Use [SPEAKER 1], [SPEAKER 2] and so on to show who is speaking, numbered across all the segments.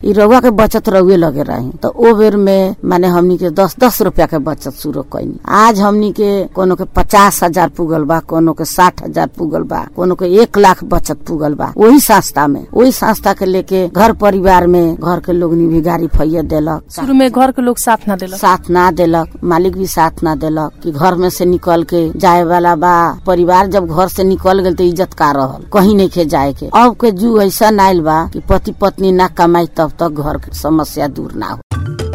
[SPEAKER 1] ई रउआ के बचत रउए लगे रही तो ओ बेर में माने हमनी के दस दस रुपया के बचत शुरू कैनी आज हमनी के कोनो के पचास हजार पुगल बा कोनो के साठ हजार पुगल बा कोनो के एक लाख बचत पुगल बा वही संस्था में वही संस्था के लेके घर परिवार में घर के लोग भी गाड़ी फैया देलक
[SPEAKER 2] शुरू में घर के लोग साथ ना देलक
[SPEAKER 1] साथ ना देलक मालिक भी साथ ना देलक कि घर में से निकल के जाए वाला बा परिवार जब घर से निकल गए तो इज्जत का रहल कहीं नहीं के जाए के अब के जू ऐसा आयल बा कि पति पत्नी ना कमाई तब तक घर के समस्या दूर ना हो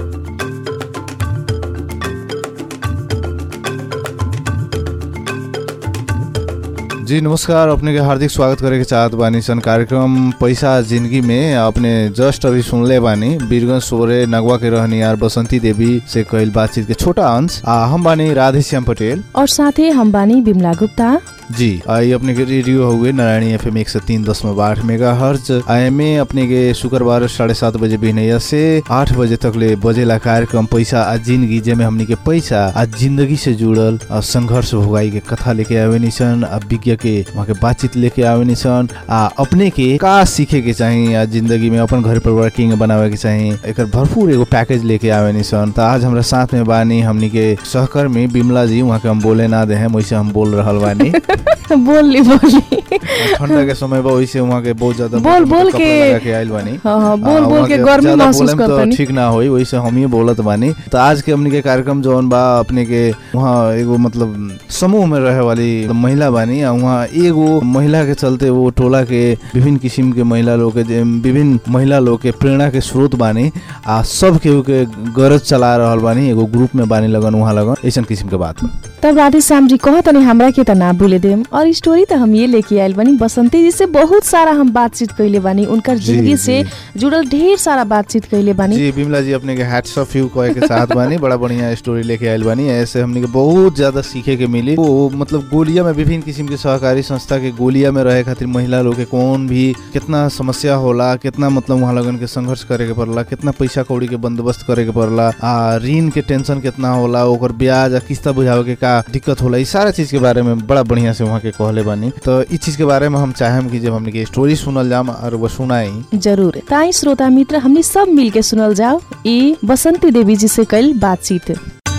[SPEAKER 3] जी नमस्कार अपने के हार्दिक स्वागत करे के चाहत बानी सन कार्यक्रम पैसा जिंदगी में अपने जस्ट अभी सुनले बानी बीरगंज सोरे नगवा के रहनियार बसंती देवी से कईल बातचीत के छोटा अंश आ हम बानी राधे श्याम पटेल
[SPEAKER 2] और साथै हम बानी बिमला गुप्ता
[SPEAKER 3] जी आई अपने के रेडियो हुए नारायणी एफ एम एक सौ तीन दशमलव आठ मेगा हर्ज एम अपने के शुक्रबार साढ़े सात बजे बिहनैया से आठ बजे तक ले बजेला कार्यक्रम पैसा आ जिंदगी जेमे हमनी के पैसा आ जिंदगी से जुड़ल आ संघर्ष भोगाई के कथा लेके आवे निसन आ विज्ञ के वहाँ के बातचीत लेके आवे निसन आ अपने के का सीखे के चाही आ जिंदगी में अपन घर परिवार किंग बनावे के चाही एकर भरपूर एगो पैकेज लेके आवे निसन त आज हमरा साथ में बानी हमनी के सहकर्मी बिमला जी वहाँ के हम बोले ना दे हम वैसे हम बोल रहल बानी
[SPEAKER 2] बोली बोली
[SPEAKER 3] ठंडा के समय बा वैसे वहाँ के बहुत ज्यादा
[SPEAKER 2] बोल-
[SPEAKER 3] मोटा-मोटा
[SPEAKER 2] बोल
[SPEAKER 3] कपड़ा
[SPEAKER 2] के-
[SPEAKER 3] लगा के आइल बानी
[SPEAKER 2] हाँ हाँ
[SPEAKER 3] आ,
[SPEAKER 2] बोल बोल
[SPEAKER 3] वहाँ
[SPEAKER 2] के
[SPEAKER 3] के
[SPEAKER 2] गर्मी
[SPEAKER 3] ज्यादा
[SPEAKER 2] महसूस
[SPEAKER 3] बोलेम तो
[SPEAKER 2] करतनी
[SPEAKER 3] ठीक ना होई वैसे हम ही बोलत बानी तो आज के हमनी के कार्यक्रम जौन बा अपने के वहाँ एगो मतलब समूह में रहे वाली महिला बानी आ वहाँ एगो महिला के चलते वो टोला के विभिन्न किसिम के महिला लोग के जे विभिन्न महिला लोग के प्रेरणा के स्रोत बानी आ सब केहू के गरज चला रहल बानी एगो ग्रुप में बानी लगन वहाँ लगन ऐसन किसिम के बात बा
[SPEAKER 2] तब राधे श्याम जी कह तनी हमरा के त ना भूले देम और स्टोरी त हम ये लेके आयल बानी बसंती जी से बहुत सारा हम बातचीत कैले बानी उनकर
[SPEAKER 3] जी,
[SPEAKER 2] जिंदगी से
[SPEAKER 3] जी।
[SPEAKER 2] जुड़ल ढेर सारा बातचीत कैले बानी
[SPEAKER 3] जी बिमला जी अपने के हैट्स ऑफ यू कहे के साथ बानी बड़ा बढ़िया स्टोरी लेके आयल बानी ऐसे हमने के बहुत ज्यादा सीखे के मिली वो मतलब गोलिया में विभिन्न किस्म के सहकारी संस्था के गोलिया में रहे खातिर महिला लोग के कौन भी कितना समस्या होला कितना मतलब वहाँ लगन के संघर्ष करे के पड़ला कितना पैसा कौड़ी के बंदोबस्त करे के पड़ला आ ऋण के टेंशन कितना होला ओकर ब्याज आ किस्ता बुझावे के का दिक्कत होला ई सारा चीज के बारे में बड़ा बढ़िया से वहाँ के कहले बानी तो इस चीज के बारे में हम चाहेम कि जब हमने के स्टोरी सुनल जाम और वो सुनाई
[SPEAKER 2] जरूर ताई श्रोता मित्र हमने सब मिल के सुनल जाओ ई बसंती देवी जी से कैल बातचीत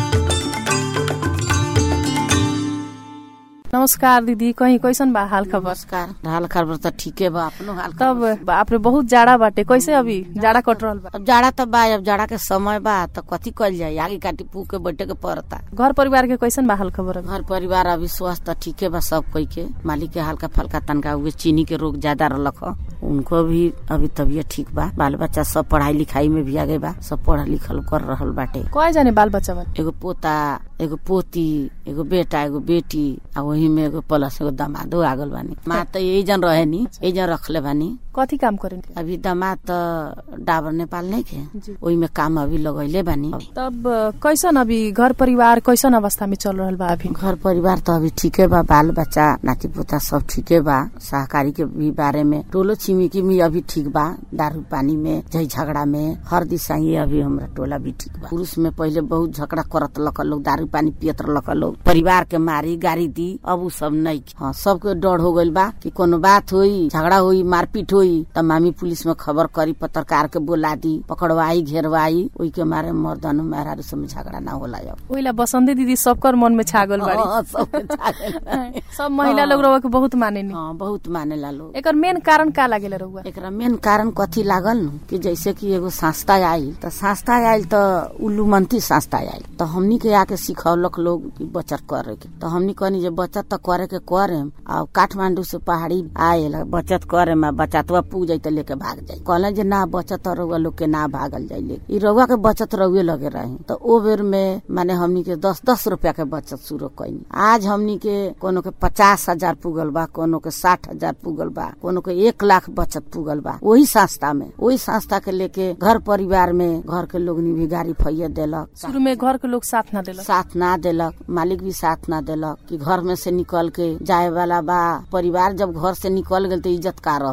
[SPEAKER 2] नमस्कार दीदी कहीं कैसन बा हाल खबर
[SPEAKER 1] नमस्कार हाल खबर तो ठीके बा अपनो हाल
[SPEAKER 2] तब
[SPEAKER 1] खबर
[SPEAKER 2] बाप रे बहुत जाड़ा बाटे कैसे अभी जाड़ा कट रहल बा
[SPEAKER 1] अब जाड़ा तो बा अब जाड़ा के समय बा तो कथी कल जाए आगे काटी पू के बैठे के पड़ता
[SPEAKER 2] घर परिवार के कैसन बा हाल खबर अभी?
[SPEAKER 1] घर परिवार अभी स्वस्थ ठीके बा सब कोई के मालिक के हल्का फल्का तनका हुए चीनी के रोग ज्यादा रहलक ह उनको भी अभी तबियत ठीक बा बाल बच्चा सब पढ़ाई लिखाई में भी आगे बा सब पढ़ लिखल कर रहल बाटे
[SPEAKER 2] कय जाने बाल बच्चा बन
[SPEAKER 1] एगो पोता एगो पोती एगो बेटा एगो बेटी आ वही में एगो प्लस एगो दमादो आगल बानी माँ तो यही जन रहे नी यही जन रखले बानी
[SPEAKER 2] कथी काम करें
[SPEAKER 1] अभी दमाद तो डाबर नेपाल नहीं
[SPEAKER 2] जी।
[SPEAKER 1] के ओही में काम अभी लगैले बानी
[SPEAKER 2] तब कैसन अभी घर परिवार कैसन अवस्था में चल रहल बा अभी
[SPEAKER 1] घर परिवार तो अभी ठीके बा बाल बच्चा नाती पोता सब ठीके बा सहकारी के भी बारे में टोलो छिमेकी में अभी ठीक बा दारू पानी में झै झगड़ा में हर दिशा ही अभी हमरा टोला भी ठीक बा पुरुष में पहले बहुत झगड़ा करत लक लोग दारू पानी पियत लक लोग परिवार के मारी गाड़ी दी अब उ सब नहीं हाँ सबके डर हो गइल बा कि कोनो बात होई झगड़ा होई मारपीट होई त मामी पुलिस में खबर करी पत्रकार के बोला दी पकड़वाई घेरवाई ओई के मारे मर्दन मेहरारू सब में झगड़ा ना होला अब
[SPEAKER 2] ओइला बसंती दीदी सबकर मन में छागल बाड़ी
[SPEAKER 1] हाँ, सबके छागल बा।
[SPEAKER 2] सब महिला लोग रउआ के बहुत मानेनी
[SPEAKER 1] हाँ बहुत मानेला लोग
[SPEAKER 2] एकर मेन कारण का लागेला रउआ
[SPEAKER 1] एकरा मेन कारण कथी लागल न कि जैसे कि एगो संस्था आयल त संस्था आयल त उल्लू मंत्री संस्था आयल त हमनी के आके सिखौलक लोग कि बचत करे के त हमनी कहनी जे बचत त करे के करेम आ काठमांडू से पहाड़ी आयल बचत करेम आ बचतवा पू जाई त लेके भाग जाई कहले जे ना बचत रउआ लोग के ना भागल जाई ले ई रउआ के बचत रउए लगे रही त ओ बेर में माने हमनी के दस दस रुपया के बचत शुरू कैनी आज हमनी के कोनो के पचास हजार पुगल बा कोनो के साठ हजार पुगल बा कोनो के एक लाख बचत पुगल बा वही संस्था में वही संस्था के लेके घर परिवार में घर के लोग भी गाड़ी फैया देलक
[SPEAKER 2] शुरू में घर के लोग साथ ना देलक
[SPEAKER 1] साथ ना देलक मालिक भी साथ ना देलक कि घर में से निकल के जाए वाला बा परिवार जब घर से निकल गए तो इज्जत का रहल कहीं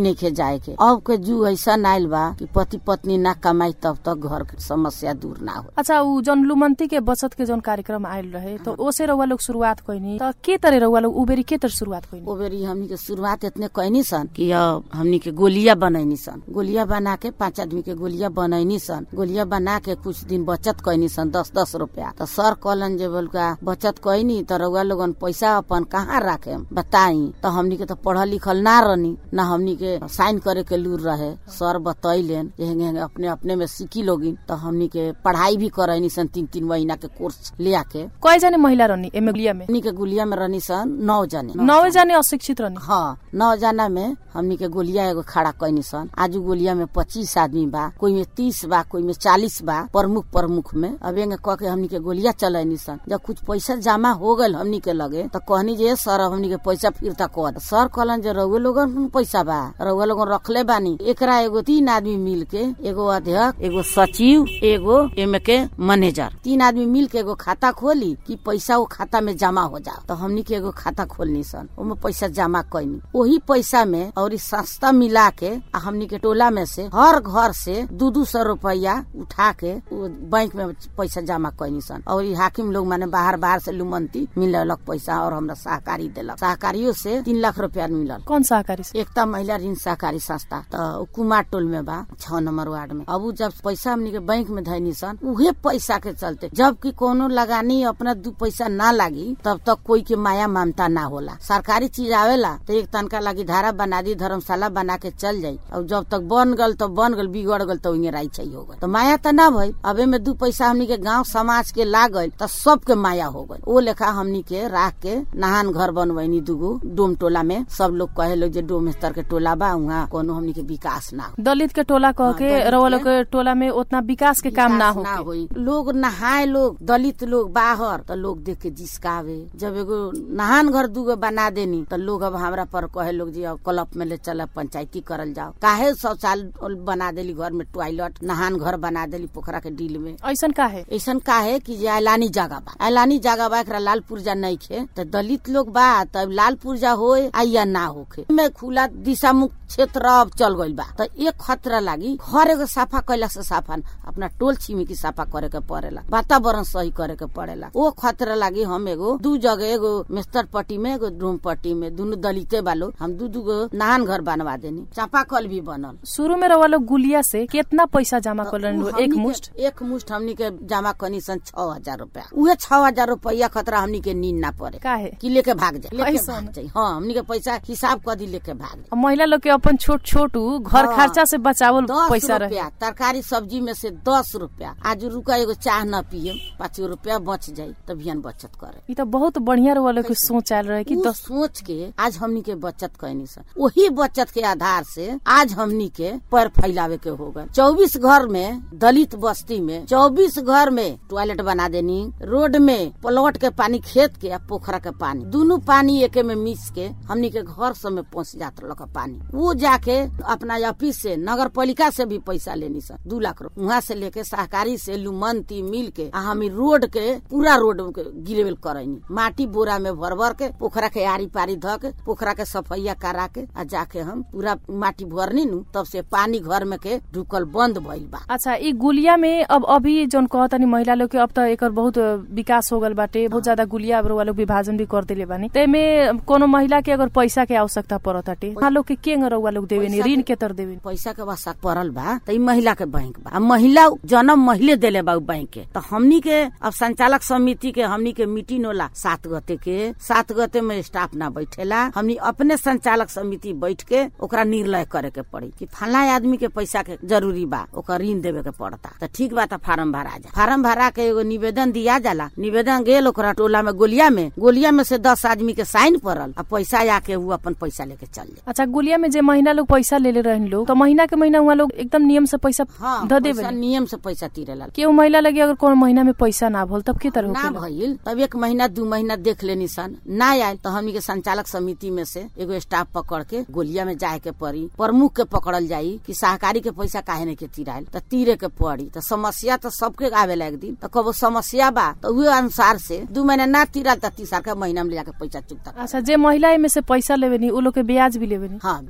[SPEAKER 1] नहीं के जाए के अब के जू ऐसा आयल बा कि पति पत्नी ना कमाई तब तक घर के समस्या दूर ना हो
[SPEAKER 2] अच्छा उ जन लुमंती के बचत के जन कार्यक्रम आयल रहे तो ओसे रउआ लोग शुरुआत कइनी त के तरह रउआ लोग उबेरी के तरह शुरुआत कइनी
[SPEAKER 1] ओ बेरी हमनी के शुरुआत इतने कैनी सन कि अब हमनी के गोलिया बनैनी सन गोलिया बना के पांच आदमी के गोलिया बनैनी सन गोलिया बना के कुछ दिन बचत कैनी सन दस दस रुपया तो सर कहलन जे बोल का बचत कैनी तो रउआ लोगन पैसा अपन कहाँ राखे बताई तो हमनी के तो पढ़ल लिखल ना रहनी ना हमनी के साइन करे के लूर रहे सर बतैलेन जे हेंगे हेंगे अपने अपने में सीखी लोगिन तो हमनी के पढ़ाई भी करैनी सन तीन तीन महीना के कोर्स ले आके
[SPEAKER 2] कय जाने महिला रहनी एमे गुलिया में
[SPEAKER 1] हमनी के गुलिया में रहनी सन नौ जने
[SPEAKER 2] नौ जाने अशिक्षित रहनी
[SPEAKER 1] हाँ नौ जना में हमनी के गोलिया एगो खड़ा कैनी सन आज गोलिया में पच्चीस आदमी बा कोई में तीस बा कोई में चालीस बा प्रमुख प्रमुख में अब एंगे कह के हमनी के गोलिया चलैनी सन जब कुछ पैसा जमा हो गल हमनी के लगे तो कहनी जे सर हमनी के पैसा फिरता कर सर कहलन जे रउए लोगन के पैसा बा रउए लोगन रखले बानी एकरा एगो तीन आदमी मिल के एगो अध्यक्ष एगो सचिव एगो एमे के मैनेजर तीन आदमी मिल के एगो खाता खोली कि पैसा वो खाता में जमा हो जाओ तो हमनी के एगो खाता खोलनी सन ओमे पैसा जमा कैनी वही पैसा में और इस सस्ता मिला के आ हमनी के टोला में से हर घर से दू दू सौ रुपया उठा के उ बैंक में पैसा जमा कैनी सन और ई हाकिम लोग माने बाहर बाहर से लुमंती मिललक पैसा और हमरा सहकारी देलक सहकारियों से तीन लाख रुपया मिलल
[SPEAKER 2] कौन सहकारी से
[SPEAKER 1] एकता महिला ऋण सहकारी संस्था तो उ कुमार टोल में बा छह नंबर वार्ड में अब उ जब पैसा हमनी के बैंक में धैनी सन उहे पैसा के चलते जबकि कोनो लगानी अपना दू पैसा ना लागी तब तक कोई के माया ममता ना होला सरकारी चीज आवेला तो एक तनका लागी धारा बना दी धर्मशाला बना के चल जाई और जब तक बन गल तो बन गल बिगड़ गल तो राई चाहिए हो गल तो माया तो ना भई अबे में दू पैसा हमनी के गांव समाज के लागल तो सबके माया हो गल ओ लेखा हमनी के राख के नहान घर बनवैनी दूगो डोम टोला में सब लोग कहे लोग जे डोम स्तर के टोला बा वहाँ कोनो हमनी के विकास ना हो
[SPEAKER 2] दलित के टोला कह
[SPEAKER 1] हाँ,
[SPEAKER 2] के
[SPEAKER 1] दलित
[SPEAKER 2] रउआ
[SPEAKER 1] के-
[SPEAKER 2] लोग के टोला में उतना विकास के काम ना
[SPEAKER 1] विकास
[SPEAKER 2] हो
[SPEAKER 1] होई लोग नहाए लोग दलित लोग बाहर तो लोग देख के जिसकावे जब एगो नहान घर दूगो बना देनी तो लोग अब हमरा पर कहे लोग जी अब क्लब में ले चल पंचायती करल जाओ काहे शौचालय बना देली घर में टॉयलेट नहान घर बना देली पोखरा के डील में
[SPEAKER 2] ऐसन का है
[SPEAKER 1] ऐसन का है कि जे ऐलानी जगह बा ऐलानी जगह बा एकरा लाल पुर्जा नहीं खे तो दलित लोग बा तब लाल पुर्जा होए आ या ना होखे में खुला दिशा मुक्त क्षेत्र अब चल गइल बा तो एक खतरा लागी घर एगो साफा कैला से साफा न, अपना टोल छिमेकी साफा करे के पड़ेला वातावरण सही करे के पड़ेला वो खतरा लागी हम एगो दू जगह एगो मेस्तर पट्टी में एगो डोम पट्टी में दुनु दलिते बालो हम दू दू गो नहान घर बनवा देनी चापा कल भी बनल
[SPEAKER 2] शुरू में रउआ लोग गुलिया से कितना पैसा जमा कर
[SPEAKER 1] उ
[SPEAKER 2] एक
[SPEAKER 1] हमनी के-
[SPEAKER 2] मुष्ट
[SPEAKER 1] एक मुष्ट हमनी के जमा कनी सन छह हजार रूपया उहे छह हजार रूपया खतरा हमनी के नींद ना पड़े
[SPEAKER 2] का है
[SPEAKER 1] कि लेके भाग जाए लेके
[SPEAKER 2] ऐसा
[SPEAKER 1] भाग
[SPEAKER 2] न?
[SPEAKER 1] जाए हाँ हमनी के पैसा हिसाब कर दी लेके भाग जाए
[SPEAKER 2] अब महिला लोग के अपन छोट छोट उ घर
[SPEAKER 1] हाँ।
[SPEAKER 2] खर्चा से बचावल
[SPEAKER 1] दस
[SPEAKER 2] पैसा रहे
[SPEAKER 1] रुपया तरकारी सब्जी में से दस रुपया आज रुका एगो चाह न पिए पाँच गो रुपया बच जाये तो बिहान बचत करे
[SPEAKER 2] ई तो बहुत बढ़िया रउआ लोग के सोच आयल रहे कि
[SPEAKER 1] उ
[SPEAKER 2] दस
[SPEAKER 1] सोच के आज हमनी के बचत कैनी सन वही बचत के आधार से आज हमनी के पैर फैलावे के हो गए चौबीस घर में दलित बस्ती में चौबीस घर में टॉयलेट बना देनी रोड में प्लॉट के पानी खेत के आ पोखरा के पानी दोनों पानी एके में मिक्स के हमनी के घर सब में पहुंच जात रहल पानी वो जाके अपना ऑफिस से नगर पालिका से भी पैसा लेनी सन दू लाख रुपया वहाँ से लेके सहकारी से लुमंती मिल के आ हम ई रोड के पूरा रोड के गिरेवेल करैनी माटी बोरा में भर भर के पोखरा के आरी पारी ध के पोखरा के सफैया करा के आ जाके हम पूरा माटी भरनी नु तब से पानी घर में के ढुकल बंद भइल बा
[SPEAKER 2] अच्छा ई गुलिया में अब अभी जौन कहतनी महिला लोग के अब त एकर बहुत विकास हो गल बाटे बहुत ज्यादा गुलिया अब रउआ लोग विभाजन भी कर देले बानी तेमे कोनो महिला के अगर पैसा के आवश्यकता पड़त ताटे वहाँ लोग के केंग रउआ लोग देवेनी
[SPEAKER 1] पैसा
[SPEAKER 2] ऋण
[SPEAKER 1] के-
[SPEAKER 2] के तर देवेनी
[SPEAKER 1] पैसा के वास्ता पड़ल बा त ई महिला के बैंक बा आ महिला जन्म महिले देले बा उ बैंक के तो हमनी के अब संचालक समिति के हमनी के मीटिंग होला सात गते के सात गते में स्टाफ ना बैठेला हमनी अपने संचालक समिति बैठ के ओकरा निर्णय करे के पड़ी कि फला आदमी के पैसा के जरूरी बा ओकर ऋण देवे के पड़ता तो ठीक बा त फार्म भरा जा फार्म भरा के एगो निवेदन दिया जाला निवेदन गेल ओकरा टोला में गोलिया में गोलिया में से दस आदमी के साइन पड़ल आ पैसा आके उ अपन पैसा लेके चल जाए
[SPEAKER 2] अच्छा गुलिया में जे महिला लोग पैसा लेले रहन लोग तो महीना के महीना वहाँ लोग एकदम नियम से पैसा
[SPEAKER 1] हाँ
[SPEAKER 2] ध
[SPEAKER 1] पैसा
[SPEAKER 2] देवे
[SPEAKER 1] नियम से पैसा तीरेला
[SPEAKER 2] केहू महिला लगे अगर कोनो महीना में पैसा ना भल तब के तरह
[SPEAKER 1] ना
[SPEAKER 2] होखेला?
[SPEAKER 1] भइल तब एक महीना दू महीना देख लेनी सन ना आयल तो हमनी के संचालक समिति में से एगो स्टाफ पकड़ के गोलिया में जाए के पड़ी प्रमुख के पकड़ल जाई कि सहकारी के पैसा काहे नहीं के तीरायल तो तीरे के पड़ी तो समस्या तो सबके आवेला एक दिन तो कबो समस्या बा तो उहे अनुसार से दू महीना ना तीरल तो तीसर का महीना में ले जाके पैसा चुकता
[SPEAKER 2] अच्छा जे महिला में से पैसा लेवेनी उ लोग के ब्याज भी लेवेनी
[SPEAKER 1] हाँ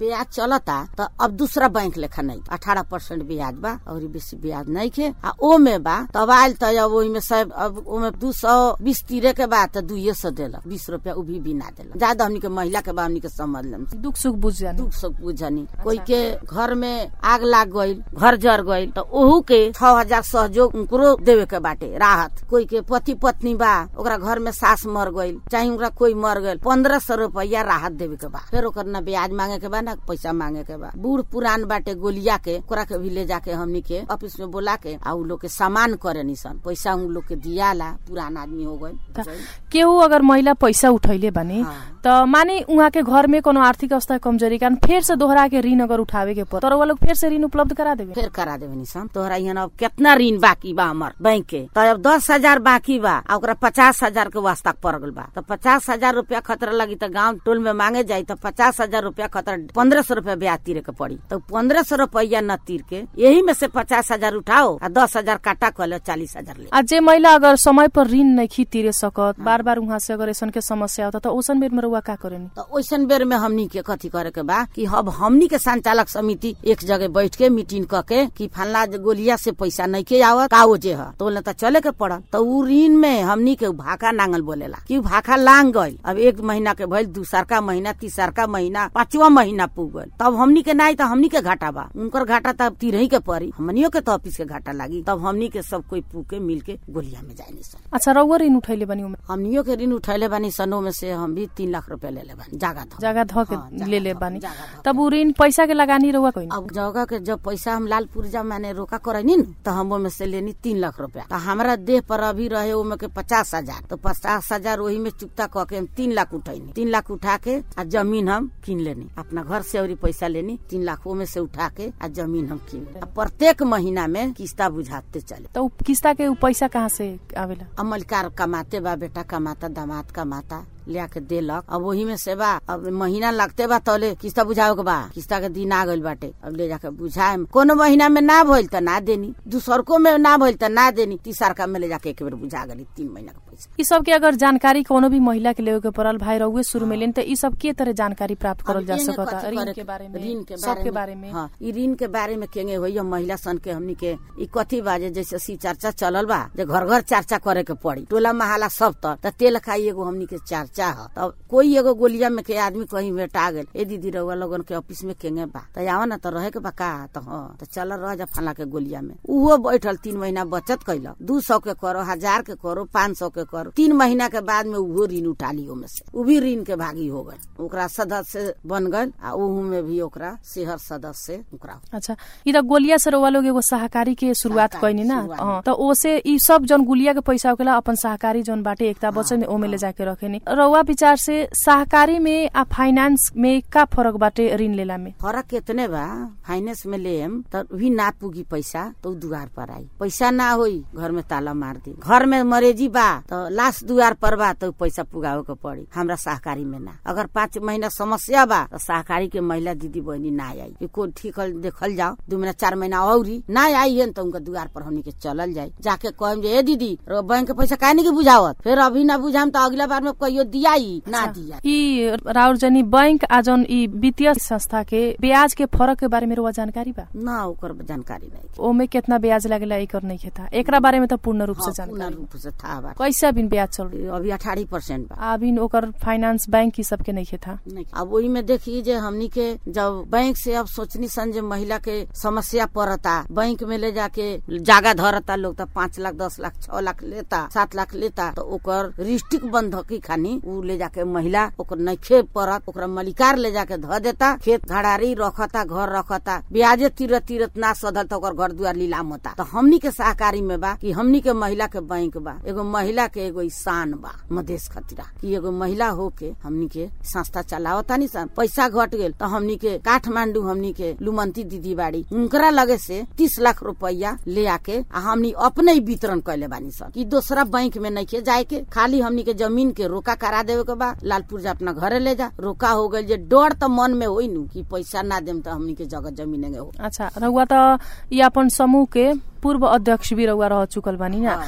[SPEAKER 1] ब्याज चलता तो अब दूसरा बैंक लेखा नहीं अठारह परसेंट ब्याज बा और बेसी ब्याज नहीं खे आ ओ में बा तब आयल तो अब ओहिमे सब अब ओमे दू सौ बीस तीरे के बाद तो दुइये सौ देलक बीस रुपया उ भी भी ना देलक ज्यादा हमनी के महिला के बा हमनी के समझ लेम
[SPEAKER 2] दुख सुख बुझ जाने
[SPEAKER 1] दुख सुख बुझनी कोई के घर में आग लाग गईल घर जर गईल तो ओहू के छह हजार सहयोग उनको देवे के बाटे राहत कोई के पति पत्नी बा ओकरा घर में सास मर गईल चाहे ओकरा कोई मर गईल पंद्रह सौ रुपया राहत देवे के बा फिर ओकर ना ब्याज मांगे के बा ना पैसा मांगे के बा बूढ़ पुरान बाटे गोलिया के ओकरा के भी ले जाके हमनी के ऑफिस में बोला के आ उ लोग के सामान करे निसन पैसा उ लोग के दियाला पुरान आदमी हो गईल
[SPEAKER 2] केहू अगर महिला पैसा उठैले बानी
[SPEAKER 1] हाँ।
[SPEAKER 2] त माने उहाँ के घर में कोनो आर्थिक अवस्था कमजोरी कारण फेर से दोहरा के ऋण अगर उठावे के पर तर वो लोग फेर से ऋण उपलब्ध करा देवे
[SPEAKER 1] फिर करा देवे निशान तोहरा यहाँ अब कितना ऋण बाकी बा हमर बैंक के तो अब दस हजार बाकी बा आ ओकरा पचास हजार के वास्ता पड़ गल बा तो पचास हजार रूपया खतरा लगी तो गांव टोल में मांगे जाई तो पचास हजार रूपया खतरा पंद्रह सौ रूपया ब्याज तीरे के पड़ी तो पंद्रह सौ रूपया न तीर के यही में से पचास हजार उठाओ आ दस हजार काटा कर लो चालीस हजार ले
[SPEAKER 2] आ जे महिला अगर समय पर ऋण नहीं तिरे सकत बार बार उहाँ से अगर ऐसन के समस्या होता तो ओसन बेर में रउआ का करेनी
[SPEAKER 1] तो ओइसन बेर में हमनी के कथी करे के बा कि अब हमनी के संचालक समिति एक जगह बैठ के मीटिंग क के कि फलना गोलिया से पैसा नहीं के आवत का वो जे ह तो बोले तो चले के पड़ल तो उ ऋण में हमनी के भाका नांगल बोलेला कि उ भाका लांग गईल अब एक महीना के भइल दूसर का महीना तीसर का महीना पांचवा महीना पुग गईल तब हमनी के नहीं तो हमनी के घाटा बा उनकर घाटा तब तिरही के पड़ी हमनियो के तो ऑफिस के घाटा लागी तब हमनी के सब कोई पू के मिल के गोलिया में जाए सन
[SPEAKER 2] अच्छा रउआ ऋण उठैले बानी उमे
[SPEAKER 1] हमनियो के ऋण उठैले बानी सनो में से हम भी तीन लाख रुपया ले ले बानी जागा था
[SPEAKER 2] जगह ध के
[SPEAKER 1] हाँ, जगह
[SPEAKER 2] ले ले
[SPEAKER 1] ध-
[SPEAKER 2] बानी
[SPEAKER 1] जगह ध-
[SPEAKER 2] तब उ ऋण पैसा के लगानी रउआ कोई
[SPEAKER 1] अब जगह के जब पैसा हम लाल पुर्जा मैंने रोका करनी न तो हम ओमे से लेनी तीन लाख रुपया तो हमारा देह पर अभी रहे ओमे के पचास हजार तो पचास हजार वही में चुकता कह के हम तीन लाख उठैनी तीन लाख उठा के आ जमीन हम किन लेनी अपना घर से और पैसा लेनी तीन लाख में से उठा के आ जमीन हम किन लेनी। आ प्रत्येक महीना में किस्ता बुझाते चले
[SPEAKER 2] तो उ किस्ता के उ पैसा कहाँ से आवेला
[SPEAKER 1] अमलकार कमाते बा बेटा कमाता दामाद कमाता लिया के देलक अब वही में से बा अब महीना लगते बा तौले किस्ता बुझावे के बा किस्ता के दिन आ गइल बाटे अब ले जाके बुझाए कोनो महीना में ना भइल त ना देनी दूसरको में ना भइल त ना देनी तीसरका में ले जाके एक बेर बुझा गली तीन महीना का पैसा
[SPEAKER 2] ई सब के अगर जानकारी कोनो भी महिला के लेवे के पड़ल भाई रउए शुरू में लेन त ई सब के तरह जानकारी प्राप्त करल जा
[SPEAKER 1] अब एमे
[SPEAKER 2] सकता
[SPEAKER 1] कथी
[SPEAKER 2] ऋण
[SPEAKER 1] करे
[SPEAKER 2] के बारे में
[SPEAKER 1] ऋण के
[SPEAKER 2] सब के बारे में
[SPEAKER 1] हाँ ई ऋण के बारे में केंगे होई महिला सन के हमनी के ई कथी बाजे जैसे सी चर्चा चलल बा जे घर घर चर्चा करे के पड़ी टोला महाला सब तर त तेल खाई एगो हमनी के चर्चा ह तब कोई एगो गोलिया में के आदमी कहीं भेटा गेल ए दीदी रउआ लोगन के ऑफिस में केंगे बा त आवा ना त रहे के बा का त हाँ त चल रह जा फला के गोलिया में उहो बैठल तीन महीना बचत कैलक दू सौ के करो हजार के करो पाँच सौ के करो तीन महीना के बाद में उहो ऋण उठा ली ओमे से उ भी ऋण के भागी हो गए ओकरा सदस्य बन गए आ उहू में भी ओकरा शहर सदस्य ओकरा
[SPEAKER 2] अच्छा ई त गोलिया से रउआ लोग एगो सहकारी के शुरुआत
[SPEAKER 1] सहकारी,
[SPEAKER 2] कैनी ना
[SPEAKER 1] शुरुआत।
[SPEAKER 2] हाँ, त ओसे ई सब जन गुलिया के पैसा होकेला अपन सहकारी जन बाटे एकता बचत ओमे ले जाके रखेनी रउआ विचार से सहकारी में आ फाइनेंस में का फरक बाटे ऋण लेला में
[SPEAKER 1] फरक कितने बा फाइनेंस में लेम त भी ना पुगी पैसा तो उ दुआर पर आई पैसा ना होई घर में ताला मार दी घर में मरेजी बा तो लास्ट दुआर पर बा तो पैसा पुगावे के पड़ी हमरा सहकारी में ना अगर पाँच महीना समस्या बा तो सहकारी के महिला दीदी बहनी ना आई कि कोई ठीक देखल जाओ दू महीना चार महीना औरी ना आई है तो उनका दुआर पर हमनी के चलल जाए जाके कहम जे ए दीदी रो बैंक के पैसा काहे नहीं के बुझावत फिर अभी ना बुझाम तो अगला बार में कहियो दियाई ना दिया
[SPEAKER 2] ई राउर जनी बैंक आ जन ई वित्तीय संस्था के ब्याज के फरक के बारे में रउआ जानकारी बा
[SPEAKER 1] ना ओकर जानकारी नहीं
[SPEAKER 2] ओमे कितना ब्याज लागेला एकर नहीं खेता एकरा बारे में त पूर्ण रूप से
[SPEAKER 1] हाँ,
[SPEAKER 2] जानकारी
[SPEAKER 1] पूर्ण रूप से था बा
[SPEAKER 2] कैसे अभी ब्याज चल रही
[SPEAKER 1] अभी अठारह परसेंट बा
[SPEAKER 2] अभी ओकर फाइनेंस बैंक की सबके नहीं खेता
[SPEAKER 1] नहीं। अब वही में देखिए जे हमनी के जब बैंक से अब सोचनी सन जे महिला के समस्या पड़ता बैंक में ले जाके जागा धरता लोग तो पाँच लाख दस लाख छह लाख लेता सात लाख लेता तो ओकर रिस्टिक बंधकी खानी उ ले जाके महिला ओकर नइखे पड़त ओकरा मलिकार ले जाके ध देता खेत घड़ारी रखता घर रखता ब्याजे तीरत तीरत ना सधल तो ओकर घर दुआर लीलाम होता तो हमनी के सहकारी में बा कि हमनी के महिला के बैंक बा एगो महिला के एगो ईशान बा मधेश खतिरा कि एगो महिला हो के हमनी के संस्था चलावता नी सन पैसा घट गेल तो हमनी के काठमांडू हमनी के लुमंती दीदी बाड़ी उनकरा लगे से तीस लाख रुपया ले आके आ हमनी अपने ही वितरण कैले बानी सन कि दूसरा बैंक में नहीं के जाए के खाली हमनी के जमीन के रोका करा देवे के बा लालपुर जा अपना घरे ले जा रोका हो गई जे डर तो मन में होई नु कि पैसा ना देम तो हमनी के जगह जमीन हो
[SPEAKER 2] अच्छा रउआ त ई अपन समूह के पूर्व अध्यक्ष भी रउआ रह चुकल बानी ना
[SPEAKER 1] हाँ।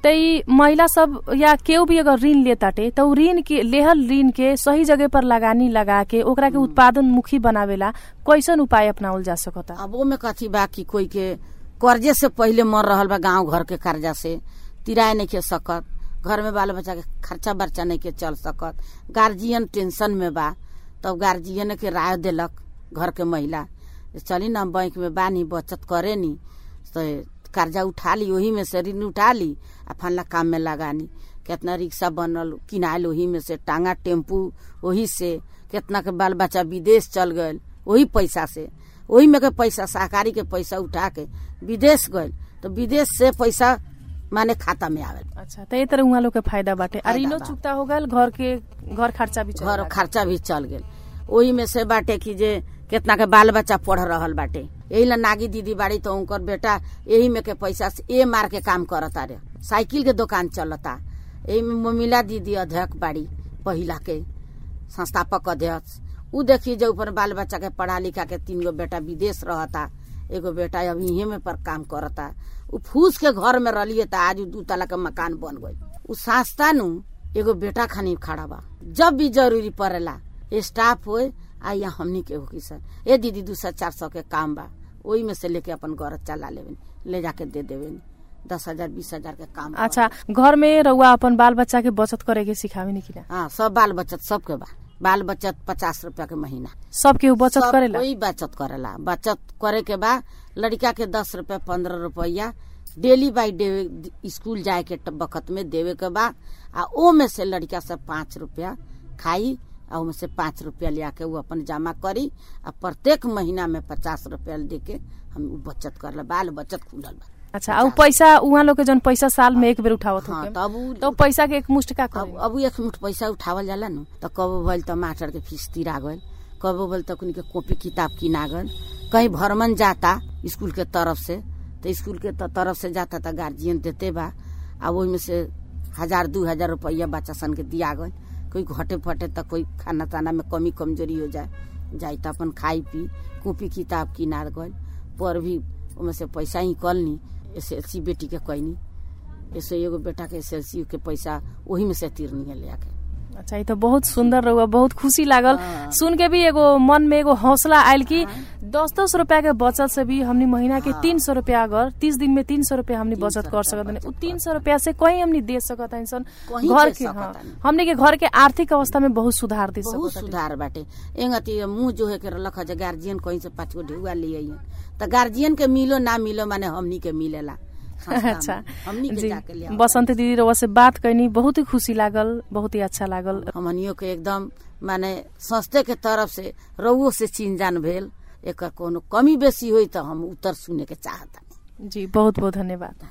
[SPEAKER 2] त ई महिला सब या केहू भी अगर ऋण लेताटे त उ ऋण के लेहल ऋण के सही जगह पर लगानी लगा के ओकरा के उत्पादन मुखी बनावेला कैसन उपाय अपनावल जा सकता
[SPEAKER 1] अब ओमे कथी बा कि कोई के कर्जे से पहिले मर रहल बा गांव घर के कर्जा से तिराए नहीं के सकत घर में बाल बच्चा के खर्चा बर्चा नहीं के चल सकत गार्जियन टेंशन में बा तब गार्जियन के राय देलक घर के महिला जे चली ना बैंक में बानी बचत करे नी तो कर्जा उठा ली वही में से ऋण उठा ली आ फला काम में लगानी कितना रिक्शा बनल किनायल वही में से टांगा टेम्पू वही से कितना के बाल बच्चा विदेश चल गए वही पैसा से वही में के पैसा सहकारी के पैसा उठा के विदेश गए तो विदेश से पैसा माने खाता में आवे
[SPEAKER 2] अच्छा त ये तरह उहाँ लोग के फायदा बाटे आ
[SPEAKER 1] फायदा
[SPEAKER 2] ऋणो
[SPEAKER 1] बा।
[SPEAKER 2] चुकता हो गल घर के घर खर्चा भी चल
[SPEAKER 1] घर
[SPEAKER 2] जाला।
[SPEAKER 1] खर्चा भी चल गेल ओही में से बाटे कि जे कितना के बाल बच्चा पढ़ रहल बाटे यही ला नागी दीदी बाड़ी तो उनकर बेटा यही में के पैसा से ए मार के काम करता रे साइकिल के दुकान चलता यही में ममिला दीदी अध्यक्ष बाड़ी पहिला के संस्थापक अध्यक्ष उ देखी जो ऊपर बाल बच्चा के पढ़ा लिखा के तीन गो बेटा विदेश रहता एगो बेटा अब इहे में पर काम करता उ फूस के घर में रहिए त आज उ दू तला के मकान बन गई उ सास्ता नु एगो बेटा खानी खड़ा बा जब भी जरूरी पड़ेला स्टाफ होए आ या हमनी के हो किसन ए दीदी दू सौ चार सौ के काम बा ओही में से लेके अपन घर चला लेवे ले जाके दे देवे दस हजार बीस हजार के काम बा।
[SPEAKER 2] अच्छा घर में रउआ अपन बाल बच्चा के बचत करे के सिखावे नी कि ना
[SPEAKER 1] हाँ सब बाल बचत सबके बा बाल बचत पचास रुपया के महीना
[SPEAKER 2] सब केहू बचत
[SPEAKER 1] सब
[SPEAKER 2] करेला
[SPEAKER 1] कोई बचत करेला बचत करे के बा लड़का के दस रुपया पंद्रह रुपया डेली बाई डे स्कूल जाए के ट- बखत में देवे के बा आ ओ में से लड़का से पाँच रुपया खाई आ ओमे से पाँच रुपया लिया के वो अपन जमा करी आ प्रत्येक महीना में पचास रुपया दे के हम उ बचत करला बाल बचत खुलल बा
[SPEAKER 2] अच्छा आ उ पैसा उहाँ लोग के जन पैसा साल में एक बेर उठावत
[SPEAKER 1] हाँ
[SPEAKER 2] होके
[SPEAKER 1] तब उ
[SPEAKER 2] तो उ पैसा के एक मुष्ट का
[SPEAKER 1] अब
[SPEAKER 2] करे
[SPEAKER 1] अब एक मुठ पैसा उठावल जाला नु तो कबो भइल तो मास्टर के फीस तिरा गइल कबो भइल तो के कॉपी किताब किना गइल कहीं भ्रमण जाता स्कूल के तरफ से तो स्कूल के त- तरफ से जाता तो गार्जियन देते बा आ ओहि में से हजार दू हजार रुपया बच्चा सन के दिया गइल कोई घटे फटे तो कोई खाना ताना में कमी कमजोरी हो जाए जाई तो अपन खाई पी कॉपी किताब किना गइल पर भी ओमे से पैसा ही कलनी एस एल सी बेटी के कैनी ऐसे एगो बेटा के एस एल सी के पैसा वही में से तीरनी है ले आके
[SPEAKER 2] अच्छा ये तो बहुत सुंदर रहुआ बहुत खुशी लागल
[SPEAKER 1] हाँ।
[SPEAKER 2] सुन के भी एगो मन में एगो हौसला आयल कि दस दस रुपया के बचत से भी हमनी महीना के तीन सौ रुपया अगर तीस दिन में तीन सौ रुपया हमनी बचत कर सकत हनी उ तीन सौ रुपया से कहीं हमनी दे सकत हनी सन
[SPEAKER 1] कहीं
[SPEAKER 2] घर
[SPEAKER 1] दे
[SPEAKER 2] के
[SPEAKER 1] सकत
[SPEAKER 2] हाँ,
[SPEAKER 1] हनी।
[SPEAKER 2] हमनी के घर के आर्थिक अवस्था में बहुत सुधार दे
[SPEAKER 1] बहुत
[SPEAKER 2] सकत हनी।
[SPEAKER 1] सुधार बाटे एंगती मुंह जो है के रख जे गार्जियन कहीं से पाँच गो ढेउआ ले आई तो गार्जियन के मिलो ना मिलो माने हमनी के मिलेला संस्था में।
[SPEAKER 2] अच्छा
[SPEAKER 1] हमनी के
[SPEAKER 2] जी
[SPEAKER 1] जाके ले आओ।
[SPEAKER 2] बसंत दीदी रउआ से बात कैनी बहुत ही खुशी लागल बहुत ही अच्छा लागल
[SPEAKER 1] हमनियो के एकदम माने संस्थे के तरफ से रउओ से चीन जान भेल एकर कोनो कमी बेसी होई तो हम उत्तर सुने के चाहता
[SPEAKER 2] जी बहुत बहुत धन्यवाद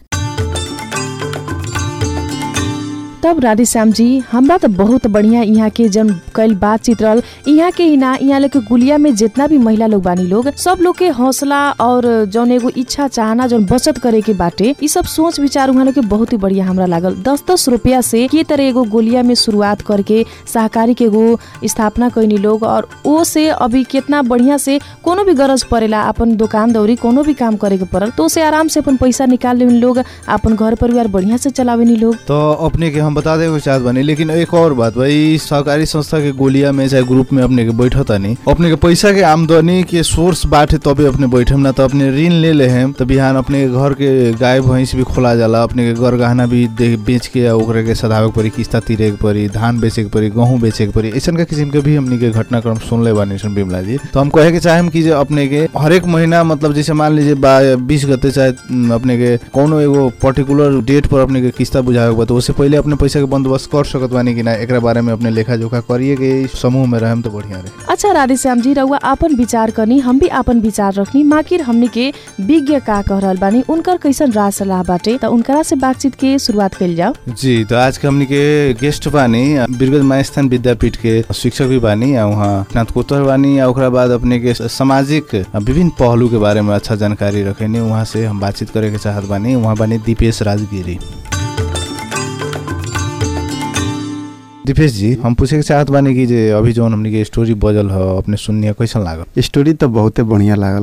[SPEAKER 2] तब राधेश्याम जी हमरा तो बहुत बढ़िया यहाँ के जन कल बातचीत रहल यहाँ के ही ना यहाँ के गुलिया में जितना भी महिला लोग बानी लोग सब लोग के हौसला और जौन एगो इच्छा चाहना जौन बचत करे के बाटे ई सब सोच विचार उहाँ लोग के बहुत ही बढ़िया हमरा लागल दस दस रुपया से के तरह एगो गोलिया में शुरुआत करके सहकारी के एगो स्थापना कैनी लोग और ओ से अभी कितना बढ़िया से कोनो भी गरज परेला अपन दुकान दौरी कोनो भी काम करे के पड़ल तो उसे आराम से अपन पैसा निकाल लेनी लोग अपन घर परिवार बढ़िया से चलावेनी लोग
[SPEAKER 3] तो अपने के हम बता देवे चाहत बानी लेकिन एक और बात भाई सहकारी संस्था के गोलिया में चाहे ग्रुप में अपने के बैठत तानी अपने के पैसा के आमदनी के सोर्स बाटे तबे अपने बैठम ना तो अपने ऋण ले ले हम तो बिहान अपने के घर के गाय भैंस भी खोला जाला अपने के घर गहना भी दे बेच के आ ओकरे के सधावे के पड़ी किस्ता तीरे के पड़ी धान बेचे के पड़ी गेहूं बेचे के पड़ी ऐसन का किस्म के भी हमनी के घटनाक्रम सुन ले बानी सन बिमला जी तो हम कहे के चाहेम कि जे अपने के हर एक महीना मतलब जैसे मान लीजिए बीस गते चाहे उम, अपने के कोनो एगो पर्टिकुलर डेट पर अपने के किस्ता बुझावे के बा तो उससे पहले अपने पैसा के बंदोबस्त कर सकत बानी कि ना एकरा बारे में अपने लेखा जोखा करिए के इस समूह में रहम तो बढ़िया रहे
[SPEAKER 2] अच्छा राधेश्याम जी रउआ आपन विचार करनी हम भी आपन विचार रखनी माकिर हमनी के विज्ञ का कह रहल बानी उनकर कैसन राय सलाह बाटे त उनकरा से बातचीत के शुरुआत कइल जाओ
[SPEAKER 3] जी तो आज के हमनी के गेस्ट बानी बिरगज मायस्थान विद्यापीठ के शिक्षक भी बानी आ वहाँ स्नातकोत्तर बानी आ ओकरा बाद अपने के सामाजिक विभिन्न पहलू के बारे में अच्छा जानकारी रखेनी वहाँ से हम बातचीत करे के चाहत बानी वहाँ बानी दीपेश राजगिरी दीपेश जी हम पूछे के चाहत बानी कि जे अभी जौन हमनी के स्टोरी बजल ह अपने सुननी है कैसन लागल
[SPEAKER 4] स्टोरी तो बहुते बढ़िया लागल ख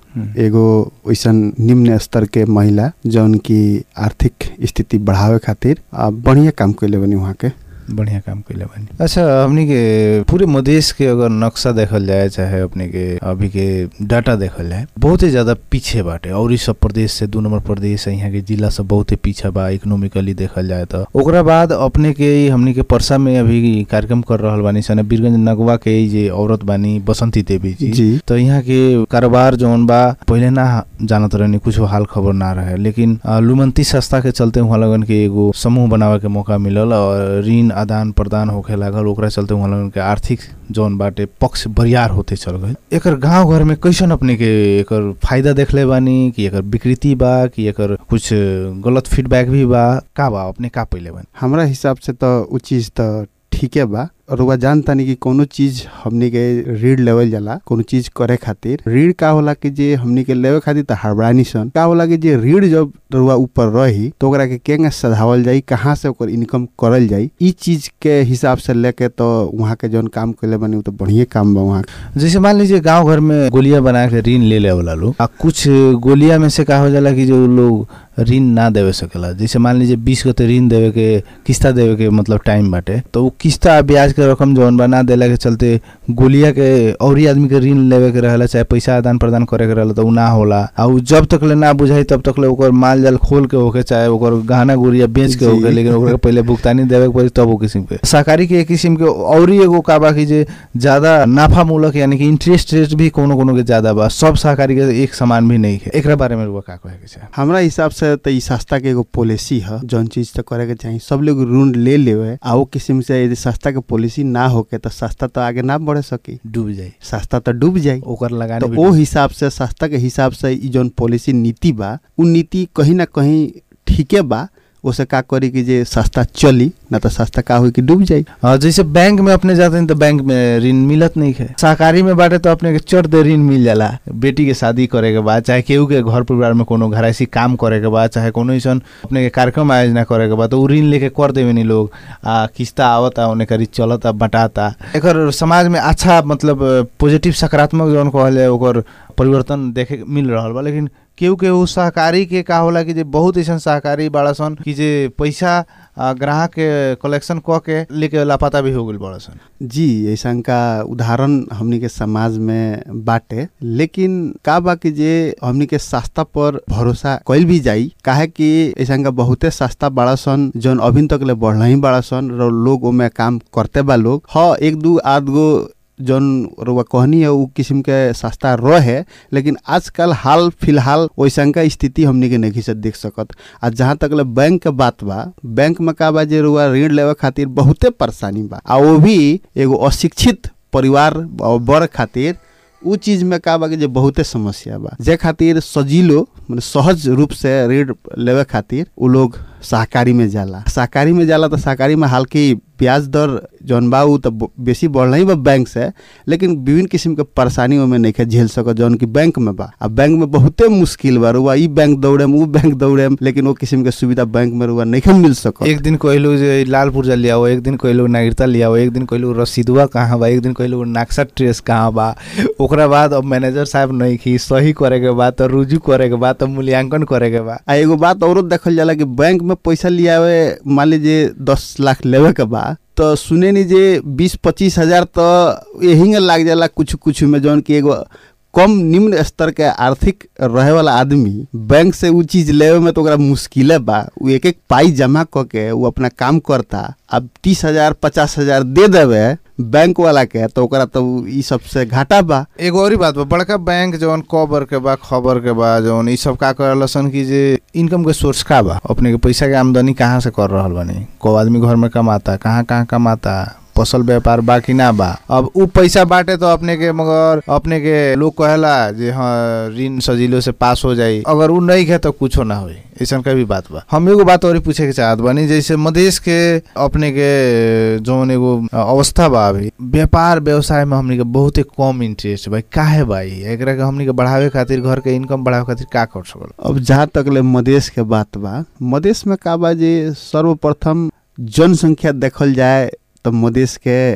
[SPEAKER 4] एगो वैसन निम्न स्तर के महिला जौन की आर्थिक स्थिति बढ़ावे खातिर आ, बढ़िया काम कैले बनी वहाँ के
[SPEAKER 3] बढ़िया काम कैले बानी अच्छा हमनी के पूरे मधेश के अगर नक्शा देखल जाए चाहे अपने के अभी के डाटा देखल जाए बहुत ही ज्यादा पीछे बाटे और सब प्रदेश से दू नंबर प्रदेश है यहाँ के जिला सब बहुत ही पीछे बा इकोनॉमिकली देखल जाए तो ओकरा बाद अपने के ई हमनी के परसा में अभी कार्यक्रम कर रहल बानी सन बीरगंज नगवा के ई जे औरत बानी बसंती देवी जी
[SPEAKER 4] जी
[SPEAKER 3] तो यहाँ के कारोबार जौन बा पहिले ना जानत रहनी कुछ हाल खबर ना रहे लेकिन अ, लुमंती संस्था के चलते वहाँ लगन के एगो समूह बनावे के मौका मिलल और ऋण आदान प्रदान होखे लागल ओकरा चलते वहाँ लगन के आर्थिक जौन बाटे पक्ष बरियार होते चल गए एकर गांव घर में कैसन अपने के एकर फायदा देखले बानी कि एकर विकृति बा कि एकर कुछ गलत फीडबैक भी बा का बा अपने का पहिले बानी
[SPEAKER 4] हमरा हिसाब से तो उ चीज तो ठीके बा और वह जानतानी कि कोनो चीज हमनी के ऋण लेवल जाला कोनो चीज करे खातिर ऋण का होला कि जे हमनी के लेवे खातिर त हड़बड़ानी सन का होला कि जे ऋण जब रुआ ऊपर रही तो ओकरा के केंगे सधावल जाई कहाँ से ओकर इनकम करल जाई ई चीज के हिसाब से लेके तो वहाँ के जौन काम कैले बनी उ तो बढ़िया काम बा वहाँ के।
[SPEAKER 3] जैसे मान लीजिए गांव घर में गोलियां बना के ऋण ले ले वाला लोग आ कुछ गोलिया में से का हो जाला कि जो लोग ऋण ना देवे सकेला जैसे मान लीजिए बीस गते ऋण देवे के किस्ता देवे के मतलब टाइम बाटे तो उ किस्ता आ ब्याज के रकम जौन बा ना देला के चलते गोलिया के औरी आदमी के ऋण लेवे के रहेला चाहे पैसा आदान प्रदान करे के रहेला तो उ ना होला आ उ जब तक ले ना बुझाई तब तक ले ओकर माल जाल खोल के होके चाहे ओकर गहना गुड़िया बेच के
[SPEAKER 4] जी।
[SPEAKER 3] होके लेकिन ओकरा के पहिले भुगतानी देवे के पड़ी तब वो किस्म के सहकारी के एक किस्म के औरी एगो का बा कि जे ज्यादा नाफा मूलक यानी कि इंटरेस्ट रेट भी कोनो कोनो के ज्यादा बा सब सहकारी के एक समान भी नहीं है एकरा बारे में रुआ का कहे के चाहे
[SPEAKER 4] हमरा हिसाब से तो ई सस्ता के एगो पॉलिसी है जौन चीज तो करे के चाहिए सब लोग ऋण ले लेवे आ वो किस्म से यदि सस्ता के पॉलिसी ना होके तो सस्ता तो आगे ना बढ़े सकी
[SPEAKER 3] डूब जाए
[SPEAKER 4] सस्ता तो डूब जाई
[SPEAKER 3] ओकर लगाने
[SPEAKER 4] तो
[SPEAKER 3] भी
[SPEAKER 4] ओ
[SPEAKER 3] डूब-
[SPEAKER 4] हिसाब से सस्ता के हिसाब से ई जौन पॉलिसी नीति बा उ नीति कहीं ना कहीं ठीके बा ओसे का करी कि जे सस्ता चली ना तो सस्ता का होई कि डूब जाई
[SPEAKER 3] हाँ, जैसे बैंक में अपने जाते हैं तो बैंक में ऋण मिलत नहीं है सहकारी में बाटे तो अपने के चढ़ दे ऋण मिल जाला बेटी के शादी करे के बाद चाहे केहू के घर परिवार में कोनो घरायसी काम करे के बाद चाहे कोनो ऐसन अपने के कार्यक्रम आयोजना करे के बाद तो उ ऋण लेके कर देवे नी लोग आ किस्ता आवता उन्हें करी चलता बटाता एकर समाज में अच्छा मतलब पॉजिटिव सकारात्मक जौन कहल जाए ओकर परिवर्तन देखे के मिल रहल बा लेकिन केहू केहू सहकारी के का होला कि जे बहुत ऐसन सहकारी बाड़ा सन कि जे पैसा आ, ग्राहक के कलेक्शन क के लेके लापता भी हो गइल बाड़ा सन
[SPEAKER 4] जी ऐसा का उदाहरण हमनी के समाज में बाटे लेकिन का बा कि जे हमनी के सस्ता पर भरोसा कइल भी जाई काहे कि ऐसा का बहुते सस्ता बड़ा सन जौन अभी तक ले बढ़ला ही बड़ा सन र लोग ओमे काम करते बा लोग हाँ एक दू आध गो जौन रुआ कहनी है उ किस्म के सस्ता रहे लेकिन आजकल हाल फिलहाल वैसन का स्थिति हमनी के नहीं से देख सकत आ जहाँ तक ले बैंक के बात बा बैंक में का बा जे रुआ ऋण लेवे खातिर बहुते परेशानी बा आ वो भी एगो अशिक्षित परिवार और वर्ग खातिर उ चीज में का बा कि जे बहुते समस्या बा जे खातिर सजीलो मतलब सहज रूप से ऋण लेवे खातिर उ लोग सहकारी में जाला सहकारी में जाला तो सहकारी में हालांकि ब्याज दर जौन बा उ तो ब- बेसी बढ़ल ही बा बैंक से लेकिन विभिन्न किस्म के परेशानी ओमे नहीं झेल सकत जौन की बैंक में बा आ बैंक में बहुते मुश्किल बा रुआ ई बैंक दौड़ेम उ बैंक दौड़ेम लेकिन वो किस्म के सुविधा बैंक में रुआ नहीं मिल सकत
[SPEAKER 3] एक दिन कहलू जे लाल पुर्जा ले आओ एक दिन कहलू नागरिकता ले आओ एक दिन कहलू रसीदुआ कहाँ बा एक दिन कहलू नक्शा ट्रेस कहाँ बा ओकरा बाद अब मैनेजर साहब नहीं की सही करे के बाद तो रुजू करे के बाद तो मूल्यांकन करे के बा
[SPEAKER 4] आ एगो बात औरो देखल जाला कि बैंक में पैसा लियावे मान लीजिए दस लाख लेवे के बा तो सुने नी जे बीस पच्चीस हजार तो यही लाग जाला कुछ कुछ में जौन कि एगो कम निम्न स्तर के आर्थिक रहे वाला आदमी बैंक से उ चीज लेवे में तो ओकरा मुश्किले बा उ एक एक पाई जमा क के उ अपना काम करता अब तीस हजार पचास हजार दे देवे बैंक वाला के तो ओकरा तो ई सबसे घाटा बा
[SPEAKER 3] एगो और ही बात बा बड़का बैंक जौन कबर के बा खबर के बा जौन ई सब का करल सन कि जे इनकम के सोर्स का बा अपने के पैसा के आमदनी कहाँ से कर रहल बानी को आदमी घर में कमाता कहाँ कहाँ कमाता फसल व्यापार बा कि ना बा अब उ पैसा बाटे तो अपने के मगर अपने के लोग कहेला जे हाँ ऋण सजीलो से पास हो जाई अगर उ नहीं है तो कुछो ना होई ऐसन का भी बात बा हम एगो बात और ही पूछे के चाहत बानी जैसे मधेश के अपने के जौन एगो अवस्था बा अभी व्यापार व्यवसाय में हमनी के बहुते कम इंटरेस्ट बा काहे बा ई एकरा के हमनी के बढ़ावे खातिर घर के इनकम बढ़ावे खातिर का कर सकल
[SPEAKER 4] अब जहाँ तक ले मधेश के बात बा मधेश में का बा जे सर्वप्रथम जनसंख्या देखल जाए तो मधेश के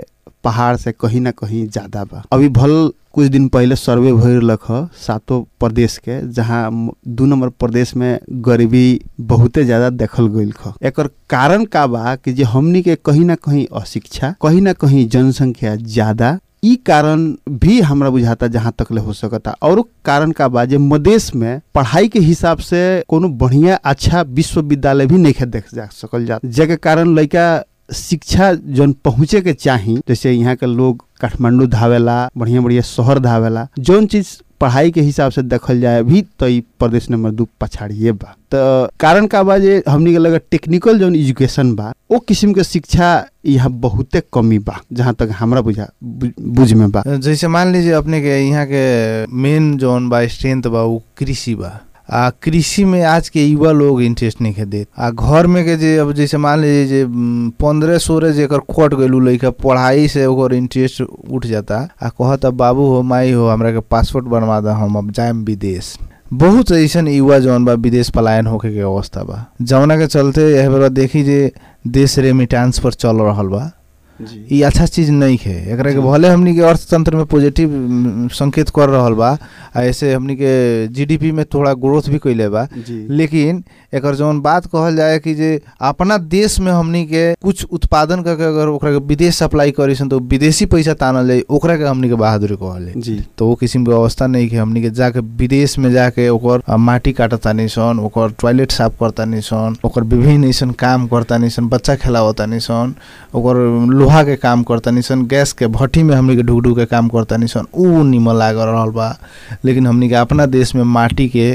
[SPEAKER 4] पहाड़ से कहीं ना कहीं ज्यादा बा अभी भल कुछ दिन पहले सर्वे भइलक ह सातों प्रदेश के जहाँ म- दू नंबर प्रदेश में गरीबी बहुते ज्यादा देखल गईल ह एकर कारण का बा कि जे हमनी के कहीं ना कहीं अशिक्षा कहीं ना कहीं जनसंख्या ज्यादा ई कारण भी हमरा बुझाता जहाँ तक ले हो सकता और कारण का बा जे मदेश में पढ़ाई के हिसाब से कोनो बढ़िया अच्छा विश्वविद्यालय भी नहीं देख जा सकल जा जेके कारण लड़का शिक्षा जौन पहुँचे के चाही जैसे यहाँ के लोग काठमांडू धावेला बढ़िया बढ़िया शहर धावेला जौन चीज पढ़ाई के हिसाब से देखल जाए भी तो ई प्रदेश नंबर दू पछाड़िए बा तो कारण का बा जे हमनी के लगे टेक्निकल जौन एजुकेशन बा ओ किस्म के शिक्षा यहाँ बहुते कमी बा जहाँ तक हमरा बुझा बु- बुझ में बा
[SPEAKER 3] जैसे मान लीजिए अपने के यहाँ के मेन जोन बा स्ट्रेंथ बा वो कृषि बा आ कृषि में आज के युवा लोग इंटरेस्ट नहीं के देत आ घर में के जे अब जैसे मान लीजिए जे पंद्रह सोलह जेकर खोट गइल उ लइका पढ़ाई से ओकर इंटरेस्ट उठ जाता आ कहता बाबू हो माई हो हमरा के पासपोर्ट बनवा दा हम अब जाएम विदेश बहुत ऐसन युवा जौन बा विदेश पलायन होके के अवस्था बा जौना के चलते यह बेरा देखी जे देश रेमिटांस पर चल रहल बा ई अच्छा चीज नहीं है एकरा के भले हमनी के अर्थतंत्र में पॉजिटिव उम, संकेत कर रहल बा आ ऐसे हमनी के जीडीपी में थोड़ा ग्रोथ भी कइले बा
[SPEAKER 4] जी
[SPEAKER 3] लेकिन एकर जौन बात कहल जाए कि जे अपना देश में हमनी के कुछ उत्पादन करके अगर ओकरा के विदेश सप्लाई करीसन तो विदेशी पैसा तानल जाई ओकरा के हमनी के बहादुरी कहल जाई
[SPEAKER 4] जी
[SPEAKER 3] तो वो किस्म के अवस्था नहीं है हमनी के जाके विदेश में जाके ओकर अ, माटी काटतानी सन ओकर टॉयलेट साफ करतानी सन ओकर विभिन्न ऐसन काम करतानी सन बच्चा खेलावतानी सन ओकर लोहा के काम करतानी सन गैस के भट्टी में हमनी के ढुक ढुक के काम करतानी सन ऊ निमन लाग रहल बा लेकिन हमनी के अपना देश में माटी के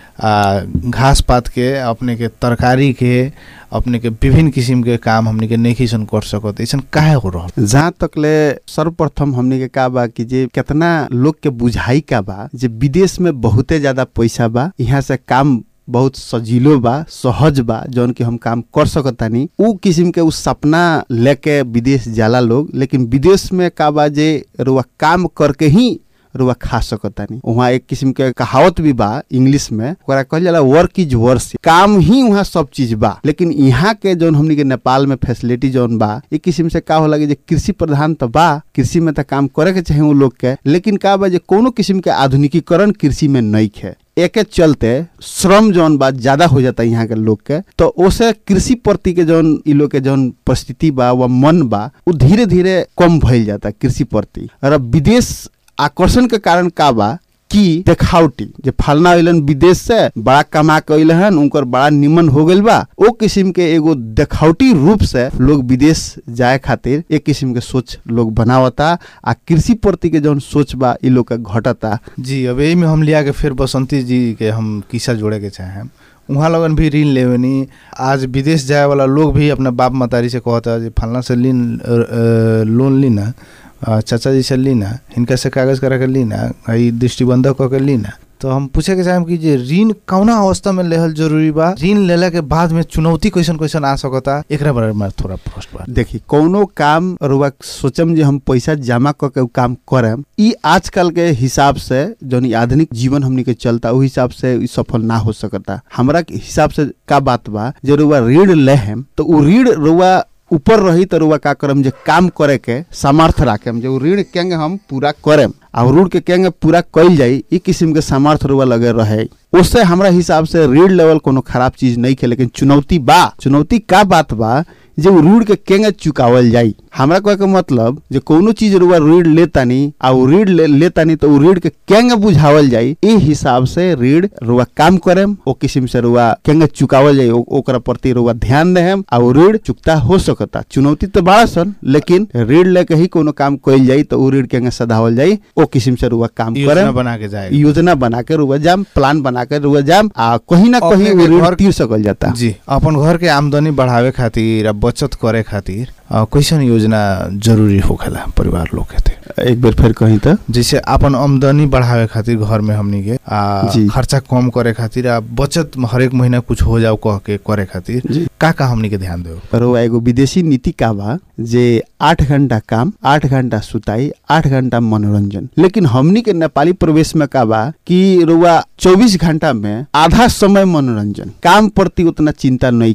[SPEAKER 3] आ घास पात के अपने के तरकारी के अपने के विभिन्न किस्म के काम हमनी के नहीं सन कर सकत ऐसन काहे हो रहल
[SPEAKER 4] जहाँ तक ले सर्वप्रथम हमने के का बा कि जे कितना लोग के बुझाई का बा जे विदेश में बहुते ज्यादा पैसा बा यहाँ से काम बहुत सजीलो बा सहज बा जौन कि हम काम कर सकतानी उ किस्म के उ सपना लेके विदेश जाला लोग लेकिन विदेश में का बा जे रुआ काम करके ही रुआ खा सकतानी वहाँ एक किस्म के कहावत भी बा इंग्लिश में ओकरा कहल जाला वर्क इज वर्स काम ही वहाँ सब चीज बा लेकिन यहाँ के जौन हमनी के नेपाल में फैसिलिटी जौन बा एक किस्म से का होला कि जे कृषि प्रधान तो बा कृषि में तो काम करे के चाहे उ लोग के लेकिन का बा जे कोनो किस्म के आधुनिकीकरण कृषि में नहीं है एके चलते श्रम जौन बा ज्यादा हो जाता यहाँ के लोग के तो ओसे कृषि प्रति के जौन इ लोग के जौन परिस्थिति बा व मन बा उ धीरे धीरे कम भइल जाता कृषि प्रति और अब विदेश आकर्षण के कारण का बा कि देखावटी जे फलना अइलन विदेश से बड़ा कमा के अइले हन उनकर बड़ा निमन हो गइल बा ओ किस्म के एगो देखावटी रूप से लोग विदेश जाए खातिर एक किस्म के सोच लोग बनावता आ कृषि प्रति के जौन सोच बा इ लोग के घटता
[SPEAKER 3] जी अब यही में हम लिया के फिर बसंती जी के हम किस्सा जोड़े के चाहें वहाँ लगन भी ऋण लेवनी आज विदेश जाए वाला लोग भी अपना बाप मतारी से कहता है फलना से लीन अ, अ, लोन ली ना अ, चाचा जी से ली ना हिनका से कागज करा के ली ना ई दृष्टिबंधक कऽ के ली ना तो हम पूछे के चाहेम कि जे ऋण कौना अवस्था में लेहल जरूरी बा ऋण लेला के बाद में चुनौती कैसन कैसन आ सकता एकरा बारे में थोड़ा प्रश्न बा
[SPEAKER 4] देखी कोनो काम रुआ सोचम जे हम पैसा जमा क के उ काम करम ई आजकल के हिसाब से जौन ई आधुनिक जीवन हमनी के चलता उ हिसाब से ई सफल ना हो सकता हमरा के हिसाब से का बात बा जे रुआ ऋण लेहम तो उ ऋण रुआ ऊपर रही तो रुआ का करम जे काम करे के सामर्थ्य राखेम जे उ ऋण केंगे हम पूरा करेम आ ऋण के केंगे पूरा कइल जाई ई किस्म के सामर्थ्य रुआ लगे रहे उससे हमरा हिसाब से ऋण लेवल कोनो खराब चीज नहीं है लेकिन चुनौती बा चुनौती का बात बा जे उ ऋण के केंगे चुकावल जाई हमरा कहे के मतलब जे कोनो चीज रुआ ऋण लेतानी आ उ ऋण ले, लेतानी तो उ ऋण के केंगे बुझावल जाई ई हिसाब से ऋण रुआ काम करेम ओ किस्म से रुआ केंगे चुकावल जाई ओ- ओकरा प्रति रुआ ध्यान देहम आ उ ऋण चुकता हो सकता चुनौती तो बड़ा सन लेकिन ऋण लेके ही कोनो काम कइल जाई तो उ ऋण केंगे सधावल जाई ओ किस्म से रुआ काम
[SPEAKER 3] योजना
[SPEAKER 4] करेम
[SPEAKER 3] बना के जाए
[SPEAKER 4] योजना बना के रुआ जाम प्लान बना के रुआ जाम आ कहीं ना
[SPEAKER 3] अपने
[SPEAKER 4] कहीं
[SPEAKER 3] के
[SPEAKER 4] उ ऋण
[SPEAKER 3] घर-
[SPEAKER 4] तीर सकल जाता
[SPEAKER 3] जी अपन घर के आमदनी बढ़ावे खातिर आ बचत करे खातिर अ, कैसन योजना जरूरी होखेला परिवार लोग के
[SPEAKER 4] एक बेर फिर कहीं तो
[SPEAKER 3] जैसे अपन आमदनी बढ़ावे खातिर घर में हमनी के आ
[SPEAKER 4] जी।
[SPEAKER 3] खर्चा कम करे खातिर आ बचत हरेक महीना कुछ हो जाओ कह के करे खातिर
[SPEAKER 4] जी।
[SPEAKER 3] का का हमनी के ध्यान देव
[SPEAKER 4] और वो एगो विदेशी नीति का बा जे आठ घंटा काम आठ घंटा सुताई आठ घंटा मनोरंजन लेकिन हमनी के नेपाली प्रवेश में का बा कि रुआ चौबीस घंटा में आधा समय मनोरंजन काम प्रति उतना चिंता नहीं है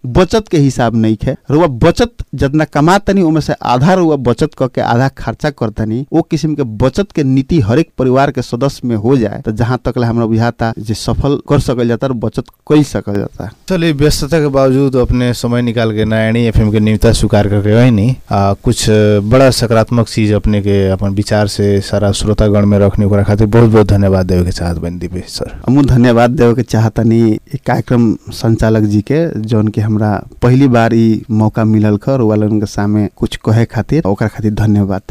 [SPEAKER 4] बचत के हिसाब नहीं है रुआ बचत जितना कमा तनी ओमे से आधा रुआ बचत करके आधा खर्चा करतनी वो किस्म के बचत के नीति हर एक परिवार के सदस्य में हो जाए तो जहाँ तक ले हमरा बुझाता जे सफल कर सकल जाता और बचत कर सकल जाता
[SPEAKER 3] चलिए व्यस्तता के बावजूद अपने समय निकाल के नारायणी एफएम के नियमितता स्वीकार करके वही नहीं आ, कुछ बड़ा सकारात्मक चीज अपने के अपन विचार से सारा श्रोतागण में रखने को खातिर बहुत बहुत धन्यवाद देवे के चाहत बन दीपेश सर
[SPEAKER 4] हमू धन्यवाद देवे के चाहतनी ई कार्यक्रम संचालक जी के जौन के हमरा पहली बार ई मौका मिलल खर वालन के सामने कुछ कहे खातिर ओकरा खातिर धन्यवाद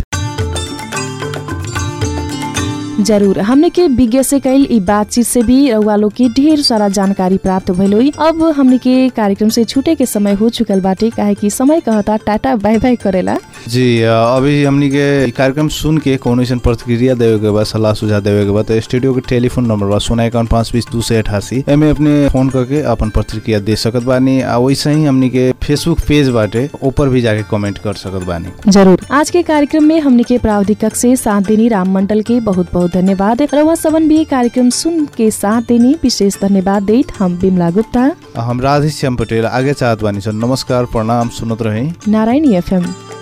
[SPEAKER 2] जरूर हमने के विज्ञ से कैल ई बातचीत से भी रउआ लोग के ढेर सारा जानकारी प्राप्त भइल हुई अब हमने के कार्यक्रम से छूटे के समय हो चुकल बाटे काहे कि समय कहता टाटा बाय बाय करेला
[SPEAKER 3] जी आ, अभी हमनी के ई कार्यक्रम सुन के कोनो ऐसन प्रतिक्रिया देवे के बाद सलाह सुझाव देवे के बाद तो स्टूडियो के टेलीफोन नंबर बा सोना इक्यावन पाँच बीस दू सौ अठासी एमे अपने फोन करके अपन प्रतिक्रिया दे सकत बानी आ वैसे ही हमनी के फेसबुक पेज बाटे ऊपर भी जाके कमेंट कर सकत बानी
[SPEAKER 2] जरूर आज के कार्यक्रम में हमने के प्राविधिक कक्ष से साथ देनी राम मंडल के बहुत बहुत धन्यवाद रउआ सबन भी कार्यक्रम सुन के साथ देनी विशेष धन्यवाद देत हम बिमला गुप्ता
[SPEAKER 3] आ, हम राधेश्याम पटेल आगे चाहत बानी सर नमस्कार प्रणाम सुनत रही
[SPEAKER 2] नारायणी एफएम